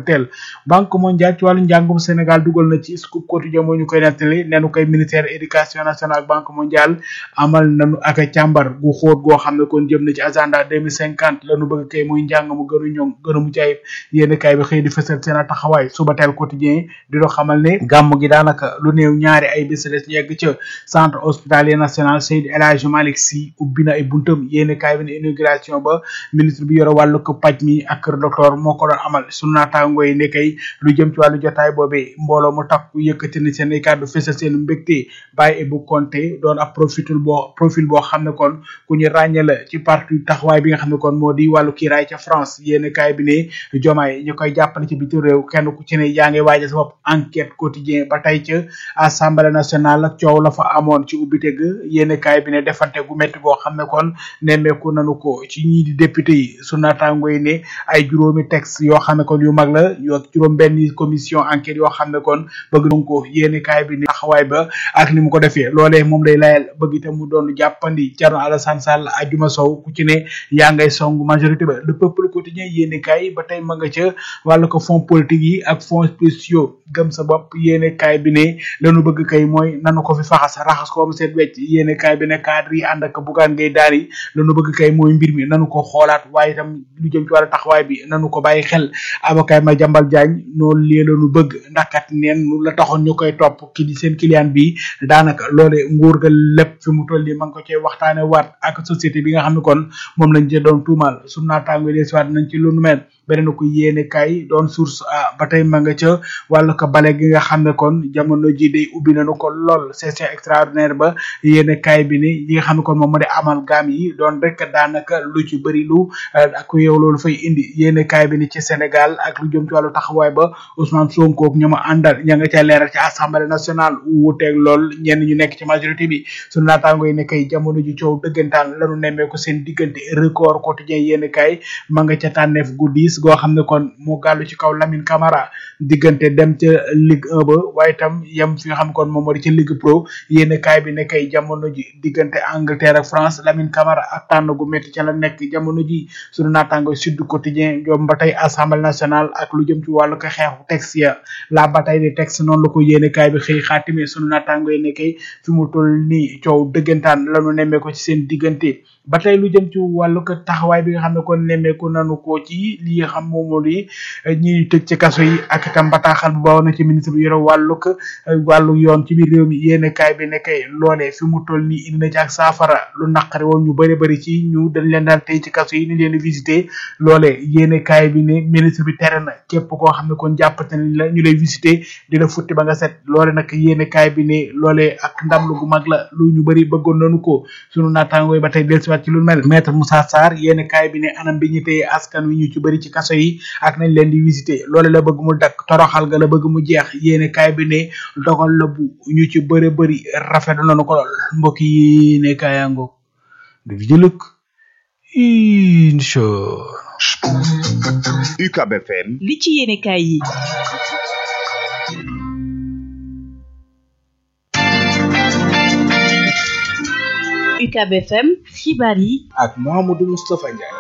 teel banque mondiale ci wàllu njàngum Sénégal dugal na ci scoop quotidien moo ñu koy nettali nenu koy ministère éducation nationale ak banque mondiale amal nañu ak càmbar gu xóot goo xam ne kon jëm na ci agenda 2050 lañu bëgg kay muy njàng mu gënu ñoŋ gënu mu caayib yénn kaay bi xëy di fësal seen taxawaay suba teel quotidien di do xamal ne gàmm gi daanaka lu néew ñaari ay bés des yegg ca centre hospitalier national Seydi El Hadji Malick Sy ubbi na ay buntam yénn kaay bi ne inauguration ba ministre bi yore wàllu ko paj mi ak kër docteur moo ko doon amal sunu naataango yi ne kay lu jëm ci wàllu jotaay boobee mbooloo mu takku yëkkati na seen ay kàddu fësal seen mbégte bàyyi Ebou Konté doon ab profil boo profil boo xam ne kon ku ñu ràññee la ci parti taxawaay bi nga xam ne kon moo di wàllu kiiraay ca France yénn kaay bi ne jomaay ñu koy jàppale ci bitim réew kenn ku ci ne yaa ngi waaja sa bopp enquête quotidien ba tey ca assemblée nationale ak coow la fa amoon ci ubbite ga yénn kaay bi ne defante gu métti goo xam ne kon nemmeeku nanu ko ci ñii di député yi su naataango yi ne ay juróomi texte yoo xam ne kon yu mag la yoo juróom benn commission enquête yoo xam ne kon bëgg nañ ko yénn kaay bi ne taxawaay ba ak ni mu ko defee loolee moom lay layal bëgg itam mu doon jàppandi Thierno Alassane Sall ajuma sow ku ci ne yaa ngay song majorité ba le peuple quotidien yéene kaay ba tey ma nga ca wàllu ko fonds politique yi ak fonds spéciaux gëm sa bopp yéene kaay bi ne lañu bëgg kay mooy nanu ko fi faxas raxas ko mu seet wecc yéene kaay bi ne cadre yi ànd ak bugaan ngay daal yi lañu bëgg kay mooy mbir mi nanu ko xoolaat waaye itam lu jëm ci wàllu taxawaay bi nanu ko bàyyi xel avocat ma jambal jaañ noonu lee lañu bëgg ndax kat neen la taxoon ñu koy topp ki di seen client bi daanaka loole nguur ga lépp fi mu toll nii ma ngi ko cee waxtaane waat ak société bi nga xam ne kon moom lañ ci doon tuumal su naataango yi waat nañ ci lu nu mel beneen ko yéene kay doon source a ba tey ma nga ca wàllu ko bale gi nga xam ne kon jamono ji day ubbi nañu ko lool session extraordinaire ba yéene kay bi ni yi nga xam ne kon moom moo di amal gaam yi doon rek daanaka lu ci bëri lu ak yow loolu fay indi yéene kay bi ni ci Sénégal ak lu jëm ci wàllu taxawaay ba Ousmane Sonko ak ña ma àndal ña nga ca leeral ci assemblée nationale wuuteeg lool ñenn ñu nekk ci majorité bi sunu naataango yi ne kay jamono ji coow dëggantaan lanu nemmee ko seen diggante record quotidien yéene kay ma nga ca tànneef guddi goo xam ne kon moo gàllu ci kaw Lamine Camara diggante dem ca Ligue 1 ba waaye itam yem fi nga xam ne kon moom moo di ca Ligue Pro yéene kaay bi ne kay jamono ji diggante Angleterre ak France Lamine Camara ak tànn gu métti ca la nekk jamono ji sunu naataango Sud Quotidien ñoom ba tey Assemblée nationale ak lu jëm ci wàllu ko xeexu texte ya la bataille des textes noonu la ko yéene kaay bi xëy xaatime sunu naataango yi ne kay fi mu toll nii coow dëggantaan lanu nemmee ko ci seen diggante ba tey lu jëm ci wàllu ko taxawaay bi nga xam ne kon nemmeeku nanu ko ci li nga xam moom moo di ñi tëj ci kaso yi ak itam bataaxal bu baawoon na ci ministre bi yore wàllu ko wàllu yoon ci biir réew mi yéene kaay bi ne kay loolee fi mu toll nii indi na ci ak saafara lu naqari woon ñu bëri bëri ci ñu dañ leen daal tey ci kaso yi ni leen visité loolee yéene kaay bi ne ministre bi tere na képp koo xam ne kon jàppate nañ la ñu lay visité di la futti ba nga set loole nag yéene kaay bi ne loolee ak ndam lu gu mag la lu ñu bëri bëggoon nañu ko sunu naataangoo yi ba tey dellusiwaat ci lu mel maître Moussa Sarr yéene kaay bi ne anam bi ñu téye askan wi ñu ci bëri ci kaso yi ak nañ leen di visité loole la bëgg mu dakk toroxal ga la bëgg mu jeex yéene kaay bi ne dogal la bu ñu ci bëri bëri rafetlu nañu ko lool mbokk yi ne kaayango du fi jëlëk incha UCAB FM li ci yéene kaay yi UCAB FM xibaar yi ak Mahamadou Moustapha Ndiaye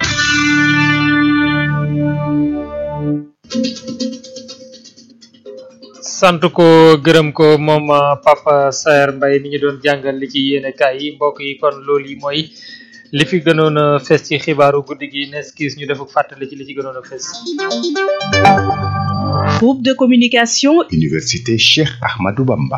sant ko gërëm ko moom Papa Saer Mbaye mi ñu doon jàngal li ci yéene kaay yi mbokk yi kon loolu yi mooy li fi gënoon a fes ci xibaaru guddi gi nes kiis ñu defuk fàttali ci li ci gënoon a fes groupe de communication Université Cheikh Ahmadou Bamba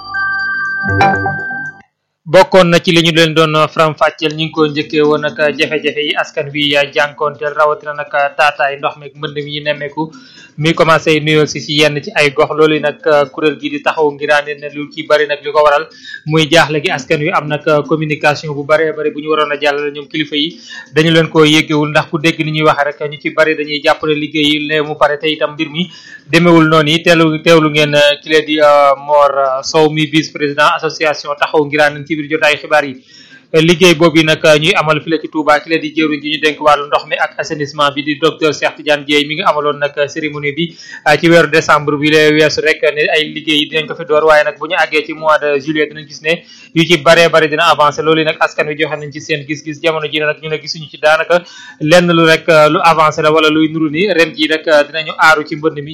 bokkoon na ci li ñu leen doon faram fàcceel ñu ngi ko njëkkee woon nag jafe-jafe yi askan wi jànkoonteel rawatina nag taataay ndox mi mbënd mi ñu nemmeeku mi commencé nuyoo si si yenn ci ay gox loolu nag kuréel gi di taxaw ngiraane ne lu ci bari nag li ko waral muy jaaxle gi askan wi am nag communication bu baree bari bu ñu waroon a jàllale ñoom kilifa yi dañu leen ko yéggewul ndax ku dégg ni ñuy waxe rek ñu ci bari dañuy jàppale liggéey yi ne mu pare te itam mbir mi demewul noonu yi teelu teewlu ngeen ki lee di Mor Sow mi vice président association taxaw ngiraane ci biir jotaay xibaar yi liggéey boobu nag ñuy amal fii la ci Touba ki la di jëwriñ ji ñu dénk wàllu ndox mi ak assainissement bi di docteur Cheikh Tidiane Dieye mi ngi amaloon nag cérémonie bi ci weeru décembre bi la weesu rek ne ay liggéey yi dinañ ko fi door waaye nag bu ñu àggee ci mois de juillet dinañ gis ne yu ci baree bari dina avancé loolu nag askan wi joxe nañ ci seen gis-gis jamono ji nag ñu ne gisuñu ci daanaka lenn lu rek lu avancé la wala luy nuru ni ren ji nag dinañu aaru ci mbënd mi